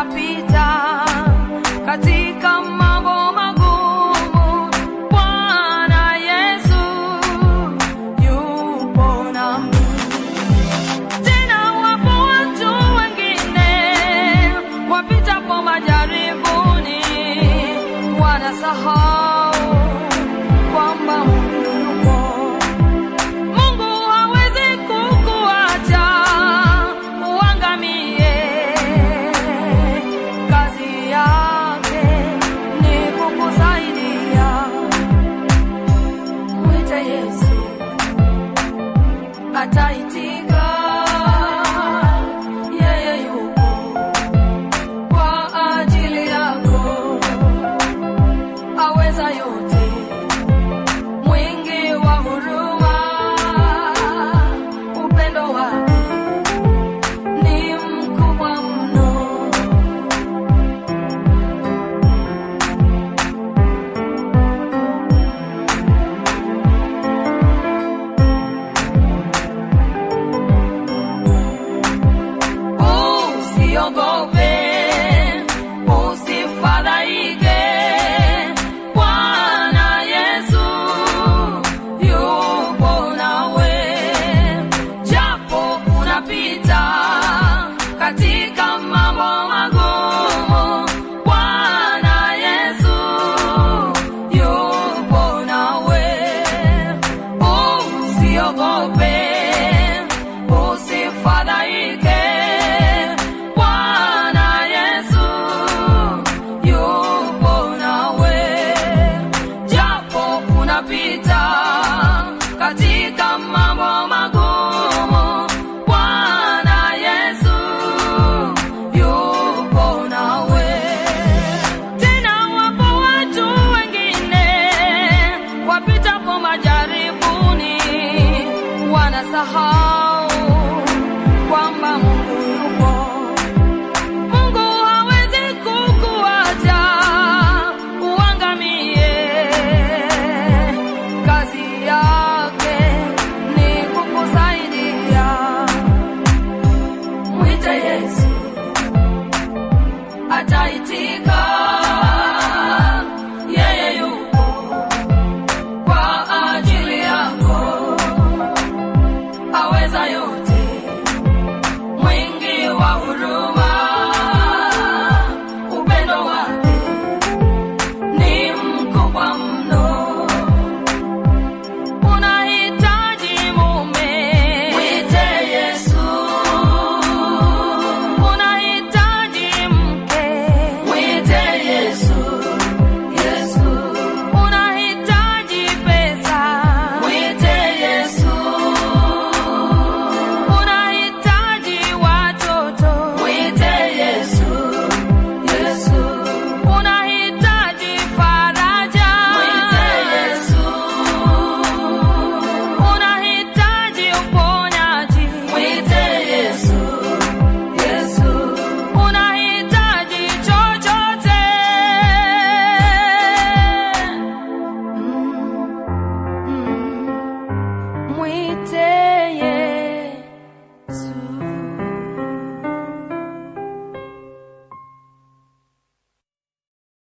unapita katika mambo magumu, Bwana Yesu yupo nami. Tena wapo watu wengine wapita kwa majaribuni, wanasahau kwamba Mungu yupo. Mungu hawezi kukuacha uangamie. Kazi yake ni kukusaidia. Mwite Yesu ataitika. Yeye yupo kwa ajili yako, aweza yote, mwingi wa huruma, upendo wake ni mkubwa mno. Usiogope, usifadhaike, Bwana Yesu yupo nawe, japo unapita